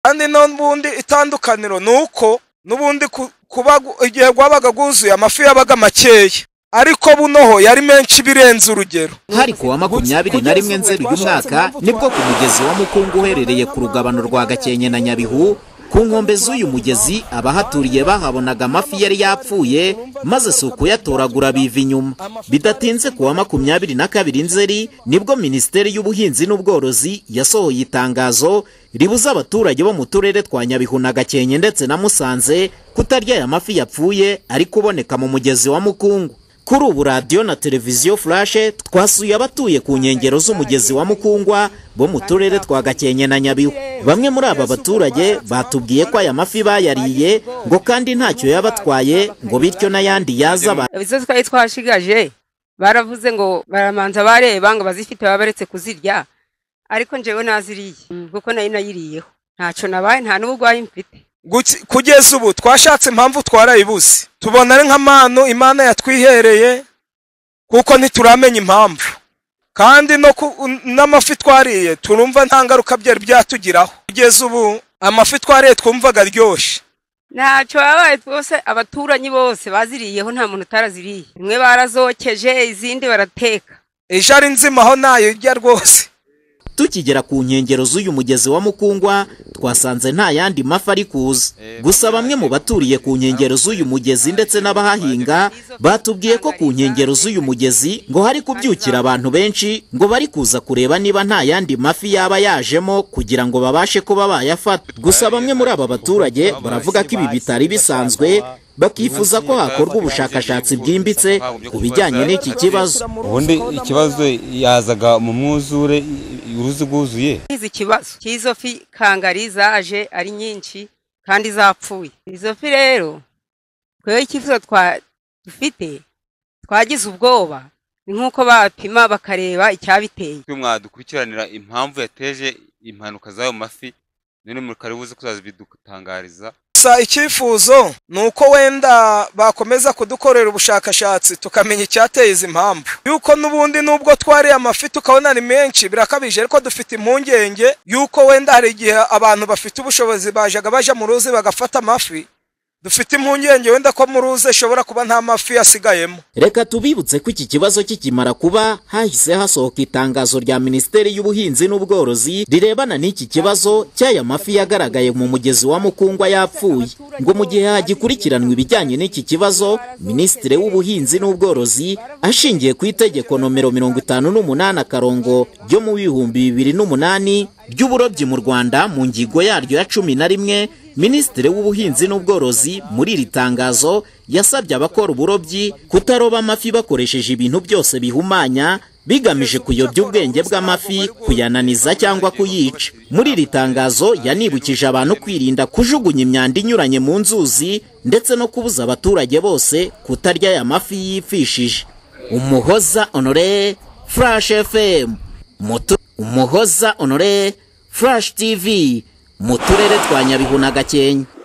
kandi n'ubundi itandukaniro ni uko n'ubundi kuba igihe rwabaga rwuzuye amafi yabaga makeya ariko bunoho yari menshi birenze urugero hari kuwa makumyabiri na rimwe nzeri y'umwaka nibwo ku mugezi wa mukungu uherereye ku rugabano rwa gakenke na nyabihu ku nkombe z'uyu mugezi abahaturiye bahabonaga amafi yari yapfuye maze si ukuyatoragura biva inyuma bidatinze kuwa makumyabiri na kabiri nzeri nibwo minisiteri y'ubuhinzi n'ubworozi yasohoye itangazo ribuza abaturage bo mu turere twa nyabihu na gakenke ndetse na musanze kutarya aya mafi yapfuye ari kuboneka mu mugezi wa mukungu kuri ubu radiyo na televiziyo furashe twasuye abatuye ku nkengero z'umugezi wa mukungwa bo mu turere twa gakenke na nyabihu bamwe muri aba baturage batubwiye ko aya mafi bayariye ngo kandi ntacyo yabatwaye ngo bityo n'ayandi yaza izo twari twashigaje baravuze ngo baramanza bareba ngo bazifite baba baretse kuzirya ariko njyewe naziriye kuko nayo nayiriyeho ntacyo nabaye nta n'uburwayi mfite kugeza ubu twashatse impamvu twarayibuze tubona ari nk'amantu imana yatwihereye kuko ntituramenya impamvu kandi n'amafi twariye turumva nta ngaruka byari byatugiraho kugeza ubu amafi twariye twumvaga aryoshye ntacyo yabaye twose abaturanyi bose baziriyeho nta muntu utaraziriye imwe barazokeje izindi barateka ejo ari nzima aho ntayirya rwose tukigera ku nkengero z'uyu mugezi wa mukungwa twasanze nta yandi mafi ari kuza gusa bamwe mu baturiye ku nkengero z'uyu mugezi ndetse n'abahahinga batubwiye ko ku nkengero z'uyu mugezi ngo hari kubyukira abantu benshi ngo bari kuza kureba niba nta yandi mafi yaba yajemo kugira ngo babashe kuba bayafata gusa bamwe muri aba baturage baravuga ko ibi bitari bisanzwe bakifuza ko hakorwa ubushakashatsi bwimbitse ku bijyanye n'iki kibazo ubundi ikibazo yazaga mu mwuzure uruzi rwuzuye izi kibazo cy'izo fi kangari zaje ari nyinshi kandi zapfuye izo fi rero twebwe icyifuzo dufite twagize ubwoba ni nk'uko bapima bakareba icyabiteye mwadukurikiranira impamvu yateje impanuka z'ayo mafi none mukari buze kuzabidutangariza gusa icyifuzo ni uko wenda bakomeza kudukorera ubushakashatsi tukamenya icyateye izi mpamvu yuko n'ubundi nubwo twariye amafi tukabona ni menshi birakabije ariko dufite impungenge yuko wenda hari igihe abantu bafite ubushobozi bajyaga bajya mu ruzi bagafata amafi dufite impungenge wenda ko mu ruzi ishobora kuba nta mafi yasigayemo reka tubibutse ko iki kibazo kikimara kuba hahise hasohoka itangazo rya minisiteri y'ubuhinzi n'ubworozi rirebana n'iki kibazo cy'aya mafi yagaragaye mu mugezi wa mukungwa yapfuye ngo mu gihe hagikurikiranwa ibijyanye n'iki kibazo minisitiri w'ubuhinzi n'ubworozi ashingiye ku itegeko nomero mirongo itanu n'umunani akarongo ryo mu bihumbi bibiri n'umunani ry'uburobyi mu rwanda mu ngingo yaryo ya cumi na rimwe minisitiri w'ubuhinzi n'ubworozi muri iri tangazo yasabye abakora uburobyi kutaroba amafi bakoresheje ibintu byose bihumanya bigamije kuyobya ubwenge bw'amafi kuyananiza cyangwa kuyica muri iri tangazo yanibukije abantu kwirinda kujugunya imyanda inyuranye mu nzuzi ndetse no kubuza abaturage bose kutarya aya mafi yipfishije umuhoza onore furashi efemu umuhoza onore furashi tivi mu turere twa nyabihu na gakenke